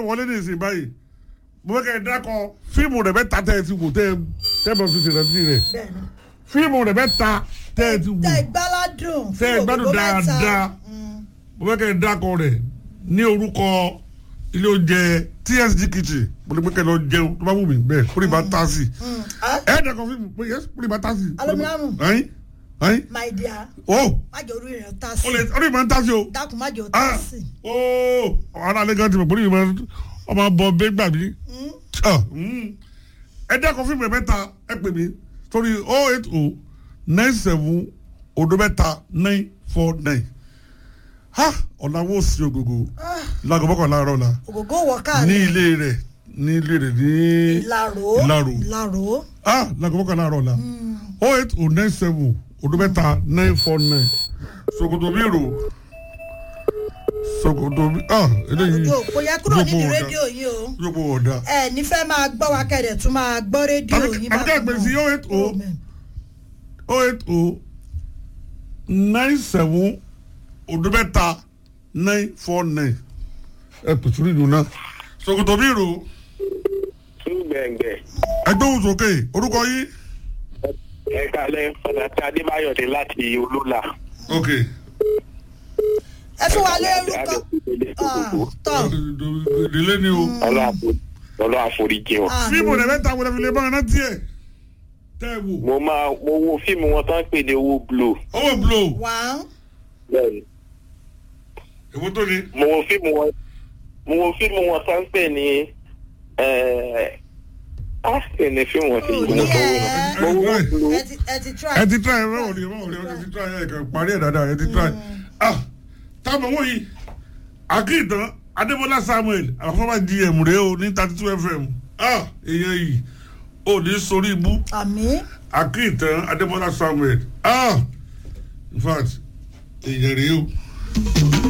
wọlé ní ìsìn báyìí mo fẹ́ kẹ́ ẹ dákọ fíìmù rẹ̀ bẹ́ẹ̀ ta tẹ́ ẹ ti wò tẹ́ ẹ tẹ́ ẹ bá fi ṣèrántí rẹ̀ bẹ́ẹ̀ni. fíìmù rẹ̀ bẹ́ẹ̀ ta tẹ́ ẹ ti wò tẹ ìgbáládùn. tẹ́ ẹ gbádùn dáadáa mo fẹ́ kẹ́ ẹ dákọ rẹ̀ ní orúkọ ilé oúnjẹ TSG kitchen mo lè pé kẹ́ ẹ lọ jẹun tó bá wù mí bẹ́ẹ̀ kó lè bá tá sí ẹ ẹ dákọ fíìmù pé yẹn kó lè bá tá sí. Aluminium. ẹyin ẹyin my dear o má jẹ́ orí rẹ̀ tá o lè sí o lè máa tá sí o dákun má jẹ́ o tá ah sí. ooo ọ̀rọ̀ alẹ́ gan ti mọ̀ pé ìmọ̀ ọmọ bọ̀ bẹ́ẹ̀ gbà mí Ah, mm. ẹ dákọ̀ fíìmù ẹ̀ mẹ́ta ẹ pè mí sórí oh eight oh nine seven odo mẹ́ta nine four nine ha ọ̀nà wo sí ògògò láago mọ́kànlá àárọ̀ la ògògó wọ káàlẹ̀. ní ilé rẹ̀ ní ilé rẹ̀ ní ìlàró Ìlaró. ìlàró. ah láago mọ́kànlá àárọ̀ la oh eight oh nine seven odo mẹ́ta nine four nine Ṣòkòtò mi rò Ṣòkòtò mi ah eléyìí yóò kó yẹ kúrò yóò nídìí bọ̀ ọ̀dà. rédíò yìí o. yóò bọ̀ ọ̀dà. ẹ nífẹ̀ẹ́ máa gbọ́ wa kẹ̀dẹ̀ tún máa gbọ́ rédíò yìí. àbíkẹ́ àgbẹ̀ sí oh eight oh oh eight oh nine seven odobẹ́ta nine four nine ẹ pèsè orí ìlú náà Ṣòkòtò mi rò tún gbẹ̀ngbẹ̀. ẹgbẹ́ òun sókè orúkọ yìí ẹ kalẹ̀ pàtàkì adébáyọ̀ dé láti olóla. ok ẹ fún wa lórúkọ Ah, tọ́ ìdílé ni o ọlọ́ àforíjì wọn. Ah, fíìmù rẹ̀ mẹ́ta wọlé fi lè bá ọ̀nà tiẹ̀ tẹ́ ẹ wò mo máa mo wo fíìmù wọn tán pè ní owó glo. owó blow one bẹ́ẹ̀ni èwo tó ni mo wo fíìmù wọn mo wo fíìmù wọn tán pè ní á sì ní fíìmù wọn ti Oh, yìí mo tó wò yeah. mo wo glo. ẹ ti ẹ ti try. ẹ ti try ẹ báwo ni ẹ báwo ni ẹ ti try ẹ kàn parí ẹ dáadáa ẹ ti try ah táwọn owó yìí akíntàn adébọlá samuel àfọwọ́ gm rèé o ní thirty two fm ah èèyàn yìí ò ní sórí ibú àmì akíntàn adébọlá samuel ah in fact èèyàn rèé o.